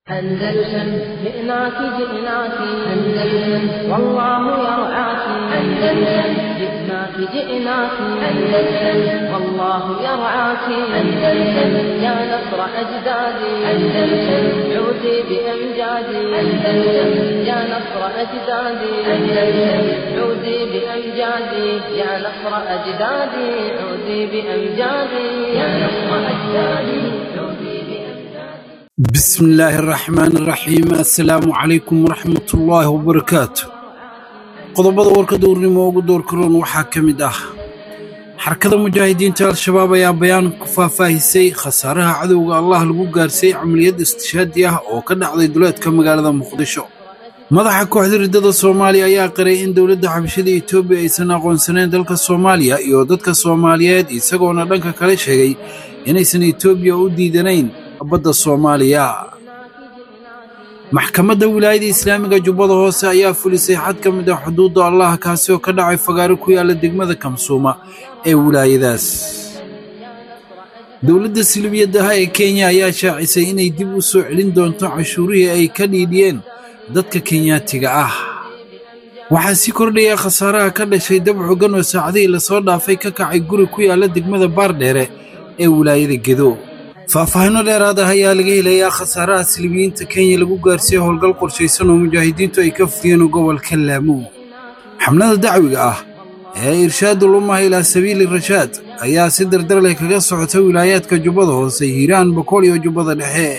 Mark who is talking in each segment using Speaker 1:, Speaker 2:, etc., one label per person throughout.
Speaker 1: أندلسن جئناك جئناك أندلسن والله يرعاك أندلسن جئناك جئناك أندلسن والله يرعاك أندلسن يا نصر أجدادي أندلسن عودي بأمجادي أندلسن يا نصر أجدادي أندلسن عودي بأمجادي يا نصر أجدادي عودي بأمجادي يا نصر أجدادي عودي بأمجادي
Speaker 2: بسم الله الرحمن الرحيم assalaamu calaykum waraxmat ullaahi wabarakaatu qodobada warka duurnimo ugu doorkaroon waxaa ka mid ah xarakada mujaahidiinta al-shabaab ayaa bayaan ku faahfaahisay khasaaraha cadowga allah lagu gaarsiiyey camaliyad istishaadi ah oo ka dhacday duleedka magaalada muqdisho madaxa kooxda riddada soomaaliya ayaa qiray in dowladda xabashada etoobiya aysan aqoonsaneyn dalka soomaaliya iyo dadka soomaaliyeed isagoona dhanka kale sheegay inaysan etoobiya u diidanayn badda soomaaliya maxkamadda wilaayada islaamiga jubbada hoose ayaa fulisay xad ka mid ah xuduudda allah kaasi oo ka dhacay fagaaro ku yaala degmada kamsuuma ee wilaayadaas dowladda silibiyadaha ee kenya ayaa shaacisay inay dib u soo celin doonto cashuurihii ay ka dhiidhiyeen dadka kenyaatiga ah waxaa sii kordhaya khasaaraha ka dhashay dab xogan oo saacadihii lasoo dhaafay ka kacay guri ku yaala degmada baardheere ee wilaayada gedo faahfaahinno dheeraad ah ayaa laga helayaa khasaaraha silibiyiinta kenya lagu gaarsiiyey howlgal qorshaysan oo mujaahidiintu ay ka fudiyeen gobolka laamuw xamlada dacwiga ah ee irshaadu lumaha ilaa sabiili rashaad ayaa si dardar leh kaga socota wilaayaadka jubbada hoose hiiraan bokool iyo jubbada dhexe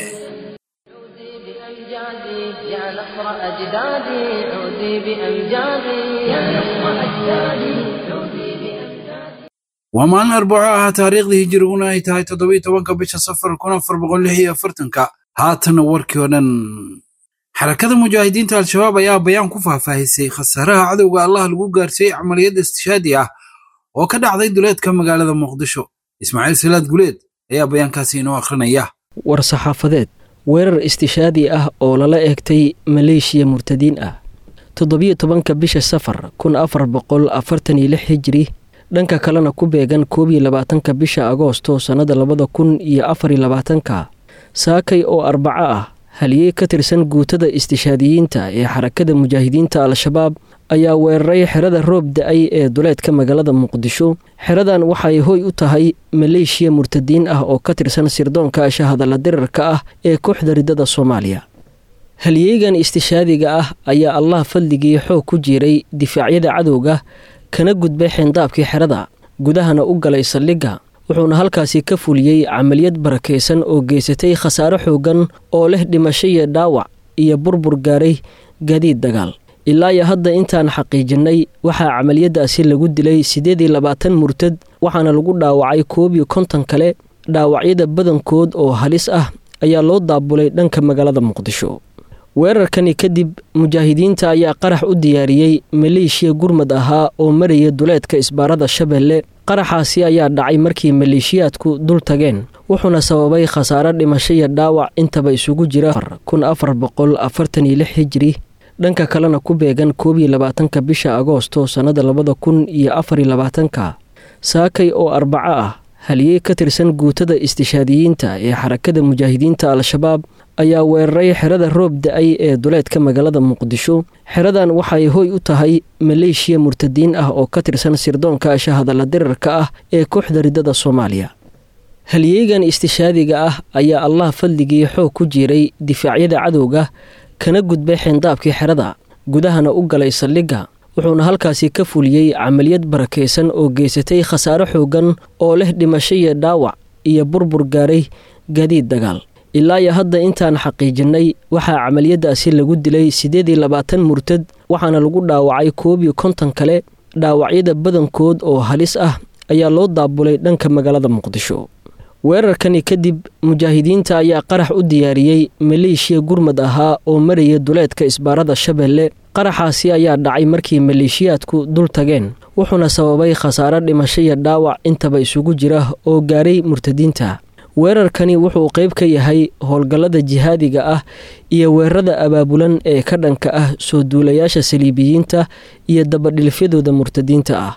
Speaker 1: بأمجادي يا نصر أجدادي عودي بأمجادي يا نصر أجدادي عودي بأمجادي
Speaker 2: waa maalin arbaco ah taariikhdii hijiriguna ay tahay toddobiyo tobanka bisha safar kun afar boqol lix iyo afartanka haatana warkii oo dhan xarakada mujaahidiinta al-shabaab ayaa bayaan ku faahfaahisay khasaaraha cadowga allah lagu gaarsiiyey camaliyad istishaadi ah oo ka dhacday duleedka magaalada muqdisho ismaaciil salaad guleed ayaa bayaankaasi inoo akhrinaya
Speaker 3: war saxaafadeed weerar istishaadi ah oo lala eegtay maleeshiya murtadiin ah toddobiyo tobanka bisha safar kun afar boqol afartan iyo lix hijiri dhanka kalena ku beegan koob iyo labaatanka bisha agoosto sannada labada kun iyo afar iyo labaatanka saakay oo arbaco ah haliyey ka tirsan guutada istishaadiyiinta ee xarakada mujaahidiinta al-shabaab ayaa weeraray xerada roob da-ay ee duleedka magaalada muqdisho xeradan waxay hoy u tahay maleeshiya murtadiin ah oo ka tirsan sirdoonka shahadalla dirarka ah ee kooxda riddada soomaaliya haliyeygan istishaadiga ah ayaa allah fadligii xoog ku jiiray difaacyada cadowga kana gudbay xeendaabkii xerada gudahana u galay saldhigga wuxuuna halkaasi ka fuliyey camaliyad barakaysan oo geysatay khasaaro xoogan oo leh dhimasho iyo dhaawac iyo burbur gaaray gaadiid dagaal ilaa iyo hadda intaan xaqiijinnay waxaa camaliyadaasi lagu dilay siddeed iyo labaatan murtad waxaana lagu dhaawacay koob iyo konton kale dhaawacyada badankood oo halis ah ayaa loo daabulay dhanka magaalada muqdisho weerarkani kadib mujaahidiinta ayaa qarax u diyaariyey maleeshiya gurmad ahaa oo maraya duleedka isbaarada shabeelle qaraxaasi ayaa dhacay markii maleeshiyaadku dul tageen wuxuuna sababay khasaaro dhimasho iyo dhaawac intaba isugu jira kun afar boqol afartan iyo lix hijiri dhanka kalena ku beegan koob iyo labaatanka bisha agoosto sannada labada kun iyo afar iyo labaatanka saakay oo arbaco ah haliyey ka tirsan guutada istishaadiyiinta ee xarakada mujaahidiinta al-shabaab ayaa weeraray xerada roob da-ay ee duleedka magaalada muqdisho xeradan waxay hoy u tahay maleeshiya murtadiin ah oo ka tirsan sirdoonka shahadalla dirarka ah ee kooxda riddada soomaaliya haliyeygan istishaadiga ah ayaa allah fadligii xoog ku jiiray difaacyada cadowga kana gudbay xeendaabkii xerada gudahana u galay saldhigga wuxuuna halkaasi ka fuliyey camaliyad barakaysan oo geysatay khasaaro xoogan oo leh dhimasho iyo dhaawac iyo burbur gaaray gaadiid dagaal ilaa iyo hadda intaan xaqiijinnay waxaa camaliyadaasi lagu dilay siddeed iyo labaatan murtad waxaana lagu dhaawacay koob iyo konton kale dhaawacyada badankood oo halis ah ayaa loo daabulay dhanka magaalada muqdisho weerarkani kadib mujaahidiinta ayaa qarax u diyaariyey maleeshiya gurmad ahaa oo maraya duleedka isbaarada shabeelle qaraxaasi ayaa dhacay markii maleeshiyaadku dul tageen wuxuuna sababay khasaaro dhimasho iyo dhaawac intaba isugu jira oo gaaray murtadiinta weerarkani wuxuu qayb ka yahay howlgallada jihaadiga ah iyo weerarada abaabulan ee ka dhanka ah soo duulayaasha saliibiyiinta iyo dabadhilfyadooda murtadiinta ah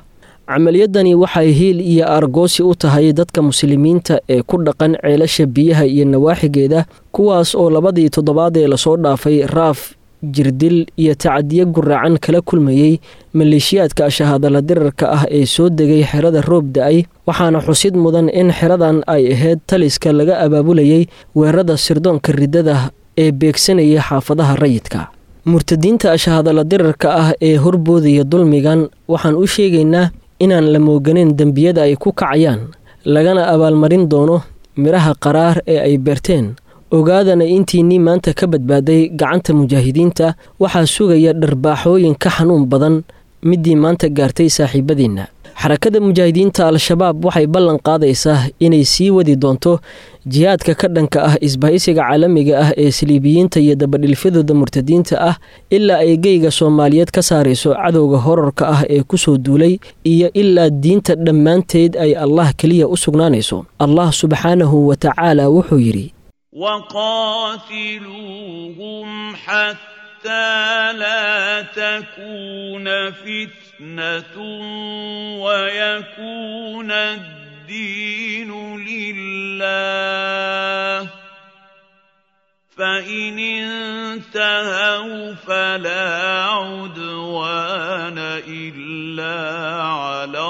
Speaker 3: camaliyadani waxay hiil iyo argoosi u tahay dadka muslimiinta ee ku dhaqan ceelasha biyaha iyo nawaaxigeeda kuwaas oo labadii toddobaad ee lasoo dhaafay raaf jirdil iyo tacadiyo guraacan kala kulmayey maleeshiyaadka shahaadala dirarka ah ee soo degay xerada roob da-ay waxaana xusid mudan in xeradan ay ahayd taliska laga abaabulayay weerarada sirdoonka riddada ee beegsanayay xaafadaha rayidka murtadiinta shahaadala dirarka ah ee horboodaya dulmigan waxaan u sheegaynaa inaan la mooganeyn dembiyada ay ku kacayaan lagana abaalmarin doono midhaha qaraar ee ay beerteen ogaadana intiinnii maanta ka badbaaday gacanta mujaahidiinta waxaa sugaya dharbaaxooyin ka xanuun badan middii maanta gaartay saaxiibadiinna xarakada mujaahidiinta al-shabaab waxay ballan qaadaysaa inay sii wadi doonto jihaadka ka dhanka ah isbahaysiga caalamiga ah ee saliibiyiinta iyo dabadhilfyadooda murtadiinta ah ilaa ay geyga soomaaliyeed ka saarayso cadowga horarka ah ee kusoo duulay iyo ilaa diinta dhammaanteed ay allah keliya u sugnaanayso allah subxaanahu wa tacaala wuxuu yidhi
Speaker 4: وقاتلوهم حتى لا تكون فتنة ويكون الدين لله فإن انتهوا فلا عدوان إلا على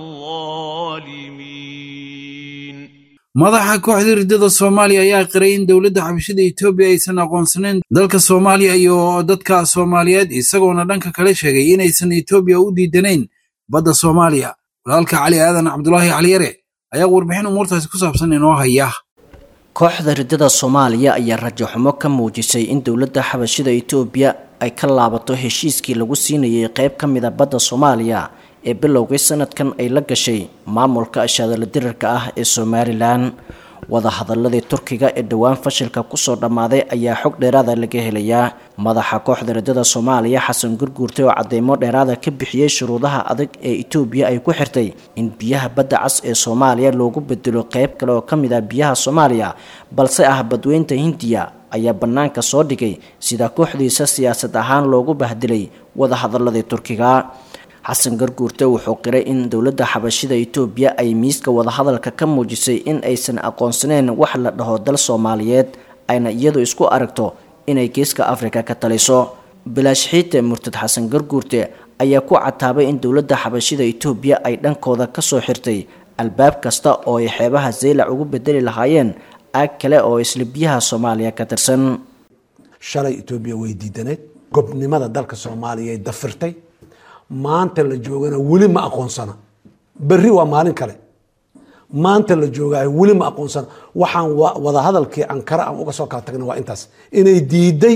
Speaker 4: الظالمين
Speaker 2: madaxa kooxda riddada soomaaliya ayaa qiray in dowladda xabashada etoobiya aysan aqoonsanayn dalka soomaaliya iyo dadka soomaaliyeed isagoona dhanka kale sheegay inaysan etoobiya u diidanayn badda soomaaliya walaalka cali aadan cabdulaahi caliyare ayaa warbixin umuurtaasi ku saabsan inoo haya
Speaker 5: kooxda riddada soomaaliya ayaa rajaxumo ka muujisay in dowladda xabashada etoobiya ay ka laabato heshiiskii lagu siinayay qayb ka mida badda soomaaliya ee bilowgii sanadkan ay la gashay maamulka ashaadala dirarka ah ee somalilan wadahadaladii turkiga ee dhowaan fashilka kusoo dhammaaday ayaa xog dheeraada laga helayaa madaxa kooxda riddada soomaaliya xasan gurguurte oo cadeymo dheeraada ka bixiyey shuruudaha adag ee etoobiya ay ku xirtay in biyaha badda cas ee soomaaliya loogu bedelo qeyb kale oo ka mid ah biyaha soomaaliya balse ah badweynta hindiya ayaa bannaanka soo dhigay sida kooxdiisa siyaasad ahaan loogu bahdilay wadahadaladii turkiga xasan garguurte wuxuu qiray in dowladda xabashida etoobiya ay miiska wadahadalka ka muujisay in aysan aqoonsaneyn wax la dhaho dal soomaaliyeed ayna iyadu isku aragto inay geeska afrika ka taliso bilaash xiite murtad xasan garguurte ayaa ku cataabay in dowladda xabashida etoobiya ay dhankooda kasoo xirtay albaab kasta oo ay xeebaha zaylac ugu bedeli lahaayeen aag kale oo isla biyaha soomaaliya ka tirsan
Speaker 6: shalay etoobiya way diidaneed gobnimada dalka soomaaliya ay dafirtay maanta la joogana weli ma aqoonsana berri waa maalin kale maanta la joogaay weli ma aqoonsana waxaan wadahadalkii ankara aan uga soo kala tagna waa intaas inay diiday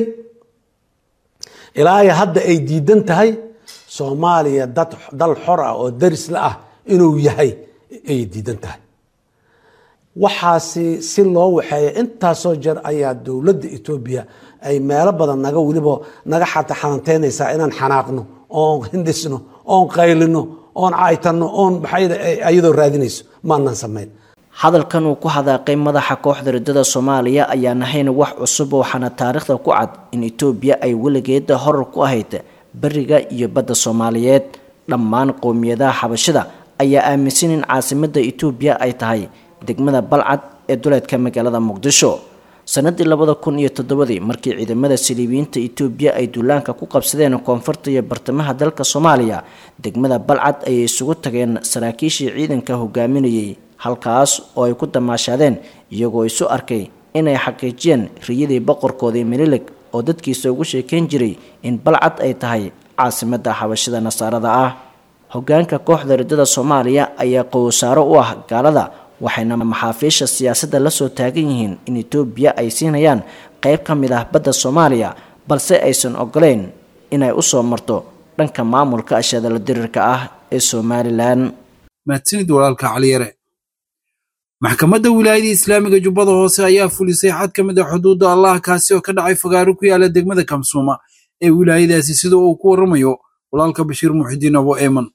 Speaker 6: ilaa hadda ay diidan tahay soomaaliya dad dal xor ah oo daris la ah inuu yahay ayay diidan tahay waxaasi si loo waxeeya intaasoo jeer ayaa dowladda etoobiya ay meelo badan naga weliba naga xata xananteynaysaa inaan xanaaqno oon hindhisno oon qaylino oon caaytanno oon maxayadoo raadinayso maanaan samayn
Speaker 5: hadalkan uu ku hadaaqay madaxa kooxda riddada soomaaliya ayaan ahayn wax cusub waxaana taariikhda ku cad in etoobiya ay weligeeda horar ku ahayd beriga iyo badda soomaaliyeed dhammaan qowmiyadaha xabashida ayaa aaminsan in caasimadda etoobiya ay tahay degmada balcad ee duleedka magaalada muqdisho sanadii labada kun iyo toddobadii markii ciidamada saliibiyiinta etoobiya ay duulaanka ku qabsadeen koonfurta iyo bartamaha dalka soomaaliya degmada balcad ayay isugu tageen saraakiishii ciidanka hogaaminayay halkaas oo ay ku damaashaadeen iyagoo isu arkay inay xaqiijiyeen riyadii boqorkoodii melilig oo dadkiisa ugu sheekayn jiray in balcad ay tahay caasimadda xabashida nasaarada ah hogaanka kooxda riddada soomaaliya ayaa qowsaaro u ah gaalada waxayna maxaafiisha siyaasadda la soo taagan yihiin in etoobiya ay siinayaan qayb ka mid ah badda soomaaliya balse aysan ogoleyn inay u soo marto dhanka maamulka ashadala dirirka ah ee somalilan
Speaker 2: mahadsanid walaalka caliyare maxkamadda wilaayada islaamiga jubbada hoose ayaa fulisay xad ka mid a xuduudda allah kaasi oo ka dhacay fagaaro ku yaala degmada kamsuuma ee wilaayadaasi sida uu ku warramayo walaalka bashiir muxidiin abo eeman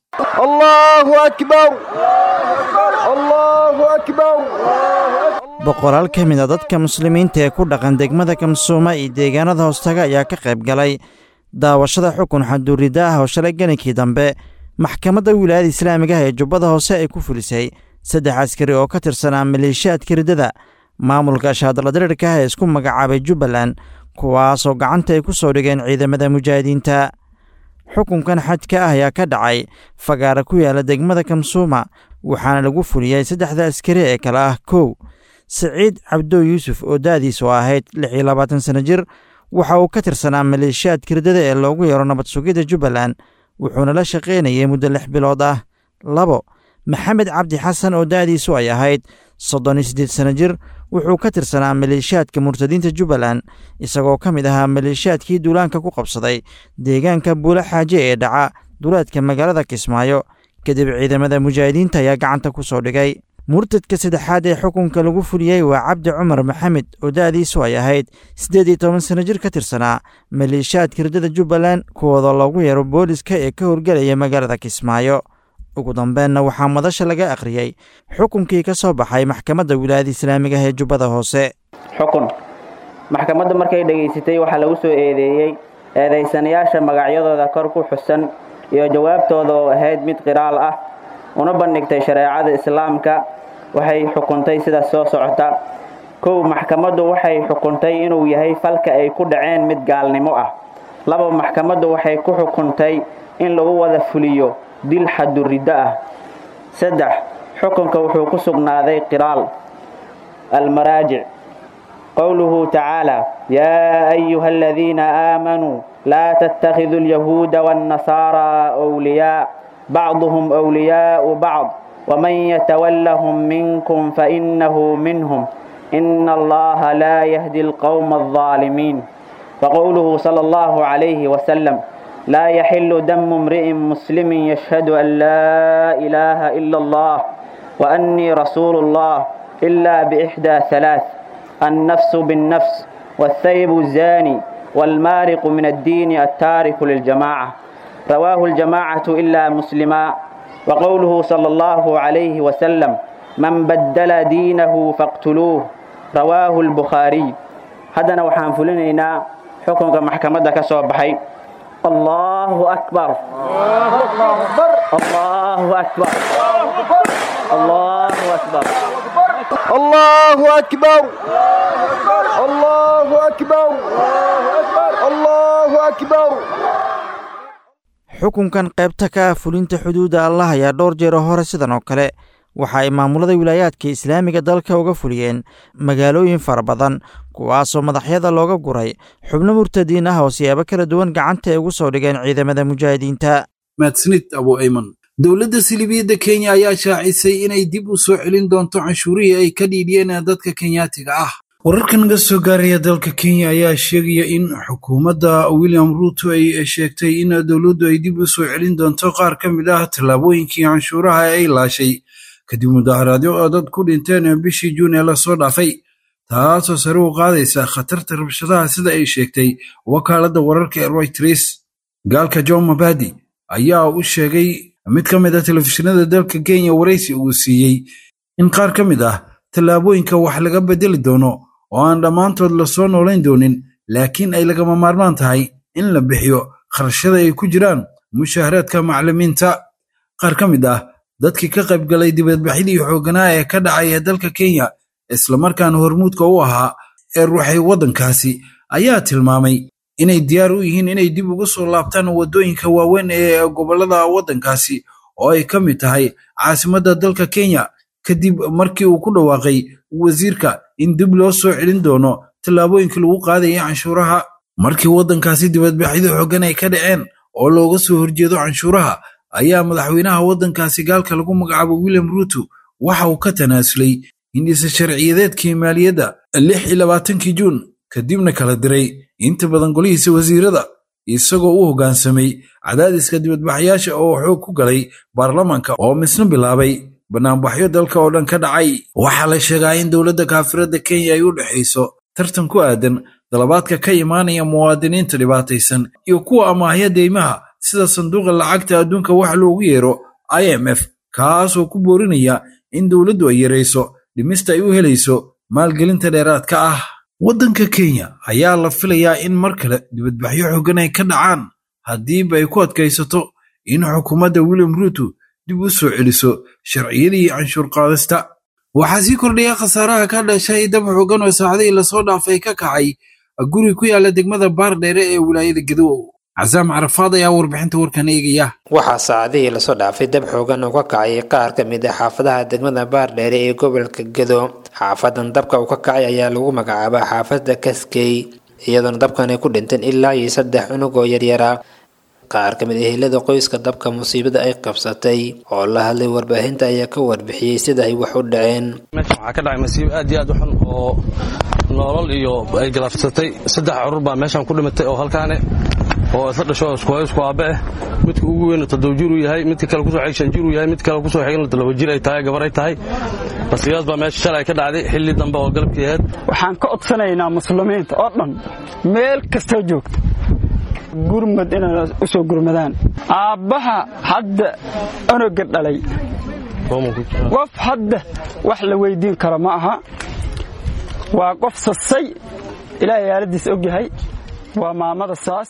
Speaker 7: boqolaal ka mid a dadka muslimiinta ee ku dhaqan degmada kamsuuma iyo deegaanada hoostaga ayaa ka qayb galay daawashada xukun xaduuridda ah oo shalay geninkii dambe maxkamadda wilaayada islaamiga ah ee jubbada hoose ay ku fulisay saddex askari oo ka tirsanaa maleeshiyaadka riddada maamulka shaadaladirirka ah ee isku magacaabay jubbaland kuwaasoo gacanta ay ku soo dhigeen ciidamada mujaahidiinta xukunkan xajka ah ayaa ka dhacay fagaara ku yaala degmada kamsuuma waxaana lagu fuliyey saddexda askari ee kale ah kow siciid cabdo yuusuf oo da'diisu ahayd lix iyo labaatan sano jir waxa uu ka tirsanaa maleeshiyaadka riddada ee loogu yeero nabad sugidda jubbaland wuxuuna la shaqaynayay muddo lix bilood ah labo maxamed cabdi xasan oo da'diisu ay ahayd soddon iyo siddeed sano jir wuxuu ka tirsanaa maleeshiyaadka murtadiinta jubbaland isagoo ka mid ahaa maleeshiyaadkii duulaanka ku qabsaday deegaanka buula xaaje ee dhaca duleedka magaalada kismaayo kadib ciidamada mujaahidiinta ayaa gacanta ku soo dhigay murtadka saddexaad ee xukunka lagu fuliyey waa cabdi cumar maxamed oo da'diisu ay ahayd siddeed iyo toban sano jir ka tirsanaa maleeshiyaadka riddada jubbaland kuwooda loogu yeero booliska ee ka howlgelaya magaalada kismaayo ugu dambeenna waxaa madasha laga akhriyey xukunkii ka soo baxay maxkamadda wilaayada islaamiga ah ee jubbada hoose
Speaker 8: xukun maxkamaddu markay dhegaysatay waxaa lagu soo eedeeyey eedaysanayaasha magacyadooda kor ku xusan iyo jawaabtooda oo ahayd mid qiraal ah una bandhigtay shareecada islaamka waxay xukuntay sida soo socota kow maxkamaddu waxay xukuntay inuu yahay falka ay ku dhaceen mid gaalnimo ah laba maxkamaddu waxay ku xukuntay in lagu wada fuliyo dil xaduriddo ah saddex xukunka wuxuu ku sugnaaday qiraal almaraajic qowluhu tacaala yaa ayuha aladiina aamanuu laa tattakhiduu alyahuuda waannasaaraa wliyaa bacduhum wliyaau bacd waman yatawallahum minkum fainahu minhum ina allaha laa yahdi alqowma aldaalimiin waqowluhu sala allahu calayhi wasalam لا يحل دم امرئ مسلم يشهد أن لا إله إلا الله وأني رسول الله إلا بإحدى ثلاث النفس بالنفس والثيب الزاني والمارق من الدين التارك للجماعة رواه الجماعة إلا مسلما وقوله صلى الله عليه وسلم من بدل دينه فاقتلوه رواه البخاري هذا وحان فلنينا حكم محكمة كسوبحي الله أكبر الله أكبر الله أكبر الله أكبر
Speaker 9: الله أكبر الله أكبر الله أكبر
Speaker 7: xukunkan qaybta ka ah fulinta xuduudda allah ayaa dhowr jeero hore sidan oo kale waxa ay maamulada wilaayaadka islaamiga dalka uga fuliyeen magaalooyin fara badan kuwaasoo madaxyada looga guray xubno murtadiin ah oo siyaabo kala duwan gacanta ay ugu soo dhigeen ciidamada mujaahidiinta
Speaker 2: mahadsanid abu ayman dowladda silibiyadda kenya ayaa shaacisay inay dib u soo celin doonto canshuurihii ay ka dhiidhiyeen dadka kenyaatiga ah wararka naga soo gaaraya dalka kenya ayaa sheegaya in xukuumadda william ruuto ay sheegtay in dowladdu ay dib u soo celin doonto qaar ka mid ah tallaabooyinkii canshuuraha ay laashay kadib mudaharaadyo oo dad ku dhinteen bishii juun ee lasoo dhaafay taasoo sare u qaadaysa khatarta rabshadaha sida ay sheegtay wakaaladda wararka ee royters gaalka john mabadi ayaa u sheegay mid ka mid ah telefishinada dalka kenya waraysi uu siiyey in qaar ka mid ah tallaabooyinka wax laga bedeli doono oo aan dhammaantood lasoo noolayn doonin laakiin ay lagama maarmaan tahay in la bixiyo kharashada ay ku jiraan mushaharaadka maclimiinta qaar ka mid ah dadkii ka qaybgalay dibadbaxyadii xoogganaa ee ka dhacaya dalka kenya islamarkaana hormuudka u ahaa ee ruuxay waddankaasi ayaa tilmaamay inay diyaar u yihiin inay dib ugu soo laabtaan waddooyinka waaweyn ee gobollada waddankaasi oo ay ka mid tahay caasimadda dalka kenya kadib markii uu ku dhawaaqay wasiirka in dib loo soo celin doono tallaabooyinkii lagu qaadayay canshuuraha markii waddankaasi dibadbaxyadu xooggan ay ka dhaceen oo looga soo horjeedo canshuuraha ayaa madaxweynaha waddankaasi gaalka lagu magacaabo william ruuto waxa uu ka tanaasulay hindhisa sharciyadeedkii maaliyadda lix iyo labaatankii juun kadibna kala diray inta badan golihiisa wasiirada isagoo u hoggaansamay cadaadiska dibadbaxyaasha oo xoog ku galay baarlamaanka oo misna bilaabay banaanbaxyo dalka oo dhan ka dhacay waxaa la sheegaa in dowladda kaafiradda kenya ay u dhexayso tartan ku aadan dalabaadka ka imaanaya muwaadiniinta dhibaataysan iyo kuwa amaahya deymaha sida sanduuqa lacagta adduunka wax loogu yeero i m f kaasoo ku boorinaya in dowladdu ay yarayso dhimista ay u helayso maalgelinta dheeraadka ah waddanka kenya ayaa la filayaa in mar kale dibadbaxyo xooggan ay ka dhacaan haddiiba ay ku adkaysato in xukuumadda william ruuto dib u soo celiso sharciyadii canshuur qaadista waxaa sii kordhaya khasaaraha ka dhashay dab xoogan oo saacadihii lasoo dhaafay ka kacay guri ku yaala degmada baardheere ee wilaayada gadow casaam carafaad ayaa warbixinta warkan eegaya
Speaker 10: waxaa saacadihii lasoo dhaafay dab xoogan oo ka kacay qaar ka mid ah xaafadaha degmada baardheere ee gobolka gado xaafadan dabka uu ka kacay ayaa lagu magacaabaa xaafada kaskey iyadoona dabkan ay ku dhinteen ilaa iyo saddex cunug oo yaryara qaar ka mid ah ehelada qoyska dabka musiibada ay qabsatay oo la hadlay warbaahinta ayaa ka warbixiyey sida ay wax u dhaceen
Speaker 11: meesha waxaa ka dhacay masiibo aad iyo aad u xun oo noolal iyo ay galaafsatay saddex carruur baa meeshan ku dhimatay oo halkaane oo isla dhasho iskuhayo isku aabbe ah midka ugu weyn toddoba jir uu yahay midka kale kusoo xig shan jir uu yahay mid kale kusoo xigna laba jir ay tahay gabar ay tahay masiibadas baa meesha shalay ka dhacday xilli dambe oo galabkii ahayd
Speaker 12: waxaan ka codsanaynaa muslimiinta oo dhan meel kastoo joogto gurmad inay u soo gurmadaan aabbaha hadda onoga dhalay qof hadda wax la weydiin karo ma aha waa qof sasay ilaahay aaladiis og yahay waa maamada saas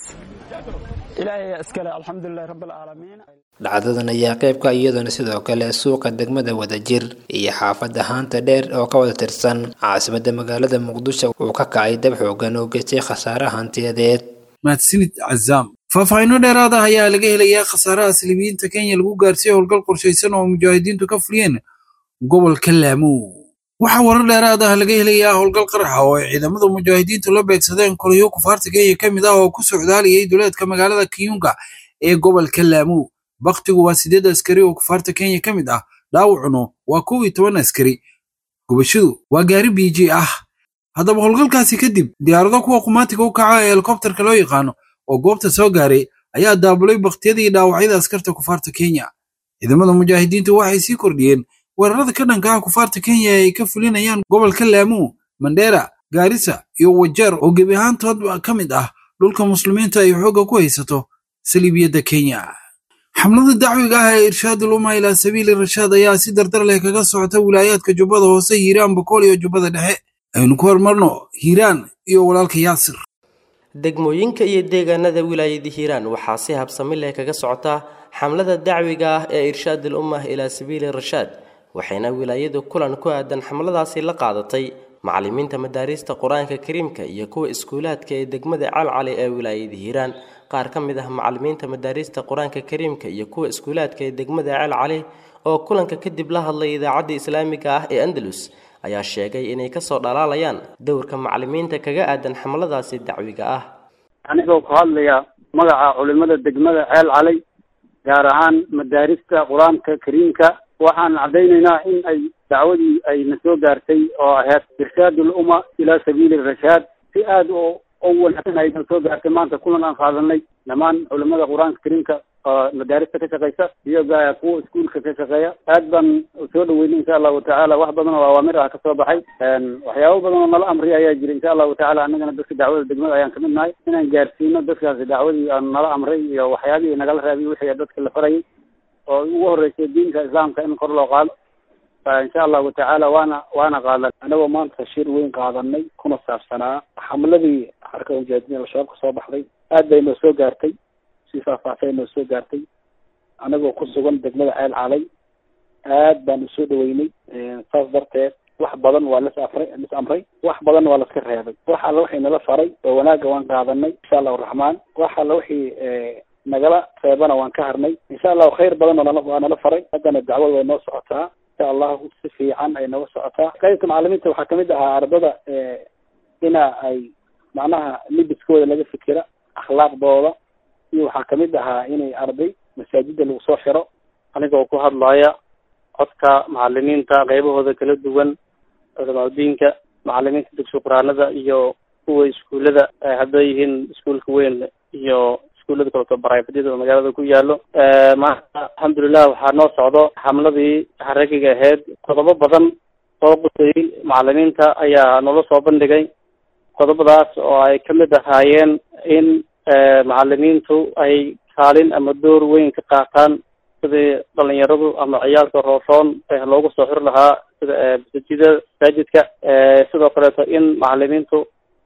Speaker 12: ilaahay ayaa iskale alxamdulilahi rabbilcaalamiin
Speaker 10: dhacdadan ayaa qaybka iyadoona sidoo kale suuqa degmada wadajir iyo xaafada haanta dheer oo ka wada tirsan caasimada magaalada muqdisho uu ka kacay dab xoogan oo geystay khasaare hantiyadeed
Speaker 2: mahadsanid cazaam faahfaahinno dheeraad ah ayaa laga helayaa khasaaraha saliibiyiinta kenya lagu gaarsiiyey howlgal qorshaysan oo mujaahidiintu ka fuliyeen gobolka laamo waxaa warar dheeraad ah laga helayaa howlgal qaraxa oo ay ciidamada mujaahidiintu la beegsadeen kolyo kufaarta kenya ka mid ah oo ku socdaaliyay duleedka magaalada kiyunga ee gobolka laamo baktigu waa sideed askari oo kufaarta kenya ka mid ah dhaawacuna waa kow iyo toban askari gubashadu waa gaari biiji ah haddaba howlgalkaasi kadib diyaarado kuwa qumaatiga u kaca ee helikobtarka loo yaqaano oo goobta soo gaaray ayaa daabulay bakhtiyadii dhaawacyada askarta kufaarta kenya ciidamada mujaahidiintu waxay sii kordhiyeen weerarada ka dhanka ah kufaarta kenya ee ay ka fulinayaan gobolka laamo mandheera gaarisa iyo wajeer oo gebi ahaantood ka mid ah dhulka muslimiinta ay xoogga ku haysato saliibiyadda kenya xamlada dacwiga ah ee irshaadul umma ilaa sabiili rashaad ayaa si dardar leh kaga socota wilaayaadka jubbada hoose hiiraan bokool iyo jubbada dhexe aynu ku hormarno hiiraan iyo walaalka yaasir
Speaker 13: degmooyinka iyo deegaanada wilaayada hiiraan waxaa si habsami leh kaga socota xamlada dacwiga ah ee irshaadul ummah ilaa sabiili rashaad waxayna wilaayadu kulan ku aadan xamladaasi la qaadatay macallimiinta madaariista qur-aanka kariimka iyo kuwa iskuulaadka ee degmada calcali ee wilaayada hiiraan qaar ka mid ah macallimiinta madaariista qur-aanka kariimka iyo kuwa iskuulaadka ee degmada calcali oo kulanka kadib la hadlay idaacadda islaamiga ah ee andalus ayaa sheegay inay kasoo dhalaalayaan dowrka macallimiinta kaga aadan xamladaasi dacwiga ah
Speaker 14: anigoo ku hadlaya magaca culimada degmada ceel calay gaar ahaan madaarista qur-aanka kariimka waxaan caddaynaynaa in ay dacwadii ay na soo gaartay oo ahayd irshaadul umma ilaa sabiili rashaad si aada oo u wanaagsan ay na soo gaartay maanta kulan aan qaadanay dhammaan culimada qur-aanka kariimka oo madaarista ka shaqeysa iyo kuwa iskuulka ka shaqeeya aad baan soo dhaweynay insha allahu tacaala wax badan oo awaamir ah kasoo baxay waxyaabo badan oo nala amriya ayaa jira insha allahu tacala annagana dadka dacwada degmada ayaan kamid nahay inaan gaarsiino dadkaasi dacwadii aan nala amray iyo waxyaabihii nagala raabiyey wixii dadka la farayay oo ugu horeysay diinka islaamka in kor loo qaado insha allahu tacaala waana waana qaadan
Speaker 15: anagoo maanta shir weyn qaadanay kuna saabsanaa xamladii xarka mujaahidiin al-shabaab ka soo baxday aad bay noo soo gaartay si faahfaahsay noo soo gaartay anagoo ku sugan degmada ceel calay aad baan usoo dhaweynay saas darteed wax badan waa las afray las amray wax badan waa laska reebay wax alla wixii nala faray oo wanaagga waan qaadanay insha allahu raxmaan wax alla wixii nagala reebana waan ka harnay insha allahu khayr badan oo nala waa nala faray haddana dacwada way noo socotaa insha allahu si fiican ay nooga socotaa qaybta macalimiinta waxaa kamid ahaa ardada ina ay macnaha libiskooda laga fikira akhlaaqdooda iyo waxaa kamid ahaa inay arday masaajida lagu soo xiro
Speaker 14: anigoo ku hadlaya codka macalimiinta qaybahooda kala duwan culamaadudiinka macalimiinta dugsi quraanada iyo kuwa iskuullada hadday yihiin iskuulka weyn iyo iskuullada kaleto barayfadyada oo magaalada ku yaalo maanta alxamdulilah waxaa noo socdo xamladii xaragiga ahayd qodobo badan oo qusayay macalimiinta ayaa noola soo bandhigay qodobadaas oo ay kamid ahaayeen in macalimiintu ay kaalin ama door weyn ka qaataan sidii dhalinyaradu ama ciyaalka rooshoon loogu soo xiri lahaa sida masajida masaajidka sidoo kaleeto in macalimiintu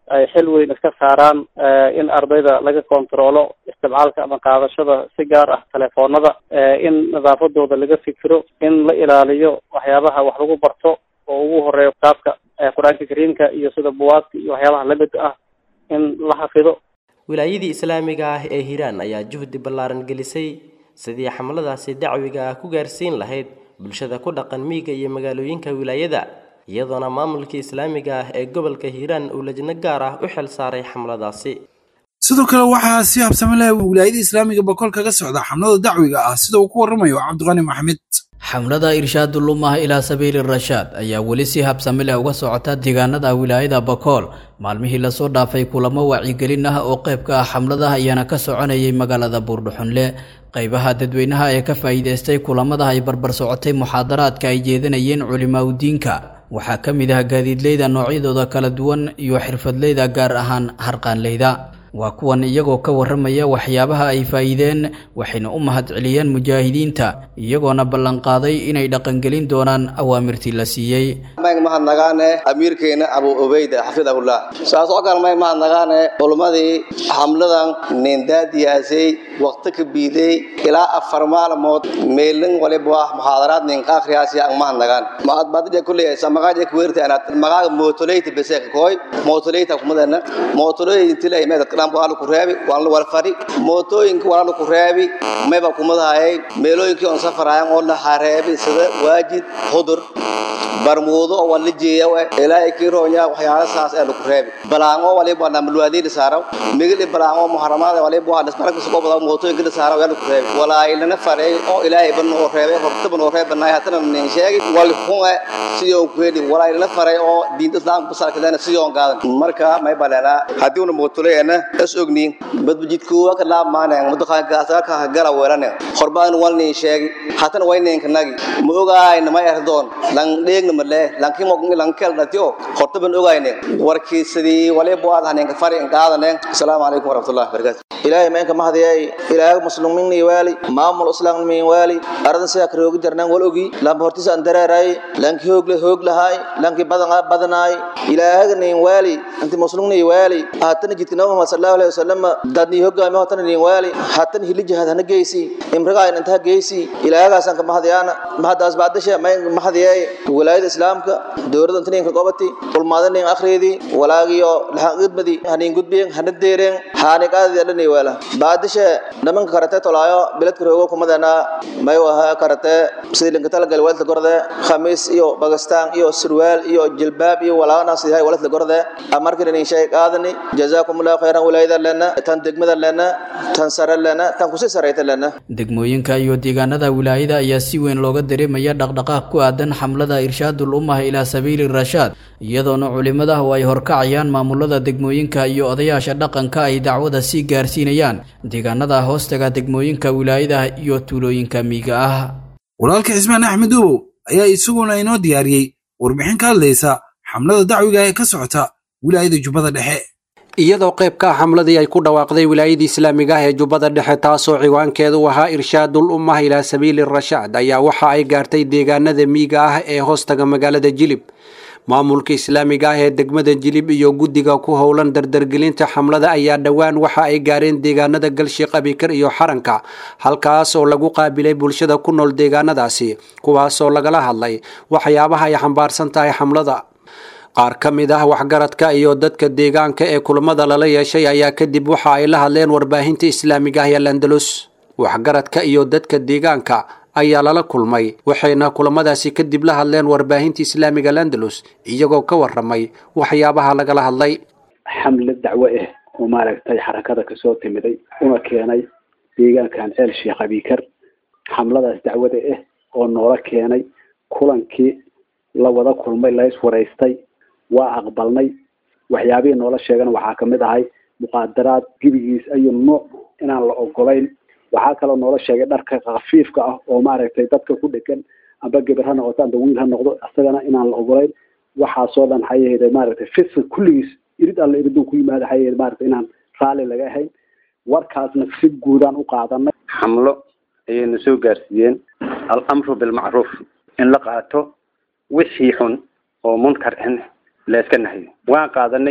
Speaker 14: ay xil weyn iska saaraan in ardayda laga kontaroolo isticmaalka ama qaadashada si gaar ah telefoonada in nadaafadooda laga fikiro in la ilaaliyo waxyaabaha wax lagu barto oo ugu horeeyo kitaabka qur-aanka kariimka iyo sida buwaagta iyo waxyaabaha lamid ah in la xafido
Speaker 13: wilaayadii islaamiga ah ee hiiraan ayaa juhdi ballaaran gelisay sidii xamladaasi dacwiga ah ku gaarsiin lahayd bulshada ku dhaqan miyiga iyo magaalooyinka wilaayada iyadoona maamulkii islaamiga ah ee gobolka hiiraan uu lajno gaar ah u xil saaray xamladaasi
Speaker 2: sidoo kale waxaa si habsami leh wilaayada islaamiga boqol kaga socda xamlada dacwiga ah sida uu ku warramayo cabdiqani maxamed
Speaker 16: xamlada irshaadul ummah ilaa sabiili rashaad ayaa weli si habsami leh uga socota deegaanada wilaayada bakool maalmihii lasoo dhaafay kulamo wacyigelin ah oo qayb ka ah xamlada ayaana ka soconayay magaalada buurdhuxunle qaybaha dadweynaha ee ka faa'iidaystay kulamada ay barbar socotay muxaadaraadka ay jeedanayeen culimaaudiinka waxaa ka mid ah gaadiidleyda noocyadooda kala duwan iyo xirfadleyda gaar ahaan harqaanleyda waa kuwan iyagoo ka warramaya waxyaabaha ay faa'iideen waxayna u mahadceliyeen mujaahidiinta iyagoona ballanqaaday inay dhaqangelin doonaan awaamirtii la siiyey
Speaker 17: mayg mahadnagaane amiirkeena abu ubeyda xafidahullah saas oo kale mayg mahadnagaane culummadii xamladan nindaadiyaasay waqti ka biiday ilaa afar maalmood meelin waliba muxaadaraad ninka akhriyaasi ang mahadnagaan maadbadija kulley samaqaaja kuweerta anaad magaaga mootoleyta beseeka kooy mootoleyta kumadana mootoleyta tilay meedad qadam waa ku reebi waa la wal fadhi mootooyinka waa la ku reebi mayba kumadahayay meelooyinkii on safarayaan oo la hareebi sida waajid hudur barmuudo oo wala jeeya ilaahay kii roonya waxyaala saas ee lagu reebi balaango waliba na mulwaadiin saaraw migli balaango muharamaada waliba waa nasbarka soo bada mootooyinka la saaraw yaa lagu reebi walaayna faray oo ilaahay ban oo reebay horta ban oo reebanay hatana nin sheegi wal xun sidoo ku heli walaayna faray oo diinta islaamka salkadana sidoo gaadan marka may balana hadii uu mootoleena is ogniin badbajidku waa ka laabmaaneen mudaqaan gaasa ka gala weerane qorbaan walni sheegi hatana wayneen kanagi ma ogaayna ma erdoon lan dheegna male lankiin mo lan kel datio horta ban ogaayne warkii sidii waliba waad haneen ka fari qaadane assalaamu calaykum waraxmatullaahi wabarakaatu
Speaker 18: ilaahay ma inka mahdiyay ilaahay muslimiin ni wali maamul islaam ni wali aradan sida karoogi jarnaan wal ogi lam hortisa an dareeray lanki hoog le hoog lahay lanki badan badanaay ilaahay ni wali anti muslimin ni wali haatan jidka nabi muhammad sallallahu alayhi wasallam dadni hogaami haatan ni wali haatan hilij hada geysi imraga inta geysi ilaahaygaas an ka mahdiyana mahdaas baadasha ma mahdiyay walaayada islaamka dowladda inta ka qobati ulmaadani akhridi walaagiyo lahaaqidmadi hanin gudbeen hanadeereen haaniqaadi dhalani wala baadasha namanka karate tolaayo bilad karoogo kumadana may waha karate sidii linka talagal walta gorde khamiis iyo bagastaan iyo surwaal iyo jilbaab iyo walaana sidii walta gorde amarkan in shay qaadani jazakumullahu khairan walaayada lana tan degmada lana tan sare lana tan kusi sareyta lana
Speaker 16: degmooyinka iyo deegaanada wilaayada ayaa si weyn looga dareemaya dhaqdhaqaaq ku aadan xamlada irshaadul ummah ilaa sabiili rashaad iyadoona culimada oo ay horkacayaan maamulada degmooyinka iyo odayaasha dhaqanka ay dacwada sii gaarsiinayaan deegaanada hoostaga degmooyinka wilaayada iyo tuulooyinka miiga ah
Speaker 2: walaalka cismaan axmed obow ayaa isaguna inoo diyaariyey warbixin ka hadlaysa xamlada dacwiga ee ka socota wilaayada jubbada dhexe
Speaker 19: iyadoo qayb ka ah xamladii ay ku dhawaaqday wilaayadii islaamiga ah ee jubbada dhexe taasoo ciwaankeedu ahaa irshaadul ummah ilaa sabiili rashaad ayaa waxa ay gaartay deegaanada miiga ah ee hoostaga magaalada jilib maamulka islaamiga ah ee degmada jilib iyo guddiga ku howlan dardargelinta xamlada ayaa dhowaan waxa ay gaareen deegaanada galshiiq abikar iyo xaranka halkaas oo lagu qaabilay bulshada ku nool deegaanadaasi kuwaasoo lagala hadlay waxyaabaha ay xambaarsan tahay xamlada qaar ka mid ah waxgaradka iyo dadka deegaanka ee kulamada lala yeeshay ayaa kadib waxa ay la hadleen warbaahinta islaamiga ah ee landalus waxgaradka iyo dadka deegaanka ayaa lala kulmay waxayna kulamadaasi kadib la hadleen warbaahinta islaamiga landalus iyagoo ka waramay waxyaabaha lagala hadlay
Speaker 15: xamle dacwo ah oo maaragtay xarakada kasoo timiday una keenay deegaankan ceel sheekh abikar xamladaas dacwada ah oo noola keenay kulankii la wada kulmay la iswaraystay waa aqbalnay waxyaabihii noola sheegana waxaa kamid ahay muqaadaraad gebigiis ayu nuuc inaan la ogolayn waxaa kaloo noola sheegay dharka khafiifka ah oo maaragtay dadka ku dhegan amba geber ha noqoto amba wiil ha noqdo isagana inaan la ogolayn waxaasoo dhan waxay ahayd maaragtay fisa kulligiis irid alla iriduu ku yimaada waxay ahayd maaragtay inaan raalli laga ahayn warkaasna si guudaan u qaadanay
Speaker 20: xamlo ayayna soo gaarsiiyeen alamru bilmacruuf in la qaato wixii xun oo munkar in la iska nahayo waan qaadanay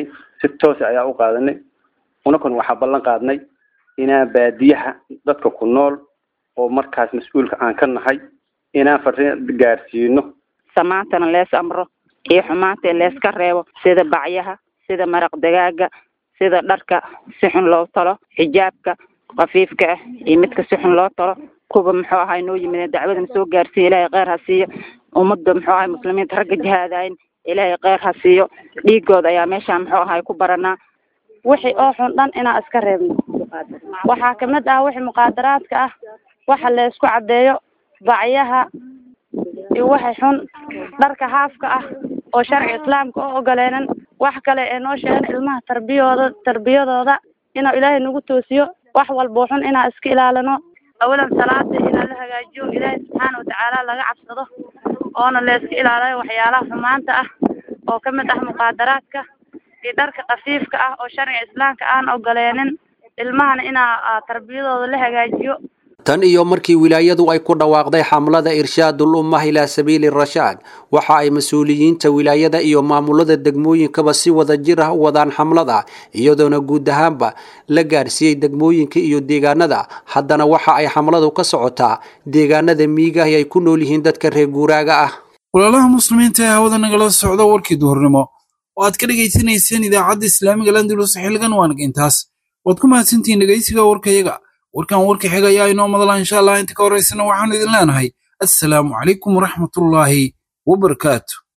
Speaker 20: si toosa ayaa u qaadanay unakun waxaa ballan qaadnay inaan baadiyaha dadka ku nool oo markaas mas-uulka aan ka nahay inaan fariin gaarsiino
Speaker 21: samaantana lees amro iyo xumaanta leeska reebo sida bacyaha sida maraq dagaaga sida dharka si xun loo talo xijaabka khafiifka ah iyo midka si xun loo talo kuwa muxuu ahay noo yimid dacwadana soo gaarsiiya ilaahay kheyr ha siiyo ummadda muxuu ahay muslimiinta ragga jihaadayn ilaahay kheyr ha siiyo dhiigooda ayaa meeshaan muxuu ahay ku baranaa wixii oo xun dhan inaan iska reebno waxaa kamid ah wixii muqaadaraadka ah waxa la isku caddeeyo bacyaha iyo waxay xun dharka haafka ah oo sharci islaamka oo ogoleenan wax kale ee noo sheegan ilmaha tarbiyooda tarbiyadooda inuu ilaahay nagu toosiyo wax walboo xun inaan iska ilaalino awalan salaada inaa la hagaajiyo ilaahay subxaana watacaala laga cabsado oona la iska ilaaliyo waxyaalaha xumaanta ah oo kamid ah muqaadaraadka iyo dharka khafiifka ah oo sharciga islaamka aan ogoleenin ilmahana inaa tarbiyadooda la hagaajiyo
Speaker 19: tan iyo markii wilaayadu ay ku dhawaaqday xamlada irshaadul ummah ilaa sabiili rashaad waxa ay mas-uuliyiinta wilaayada iyo maamulada degmooyinkaba si wada jir ah u wadaan xamlada iyadoona guud ahaanba la gaarsiiyey degmooyinka iyo deegaanada haddana waxa ay xamladu ka socotaa deegaanada miigahi ay ku nool yihiin dadka reer guuraaga ah
Speaker 2: walaalaha muslimiinta ee hawada nagala socda warkii duhurnimo oo aad ka dhegaysanayseen idaacadda islaamiga landulus xilligan waanag intaas waad ku mahadsantihiin dhegaysiga warkayaga warkan warka xiga ayaa inoo madala insha allah inta ka horaysana waxaanu idin leenahay assalaamu calaykum waraxmatullaahi wabarakaatu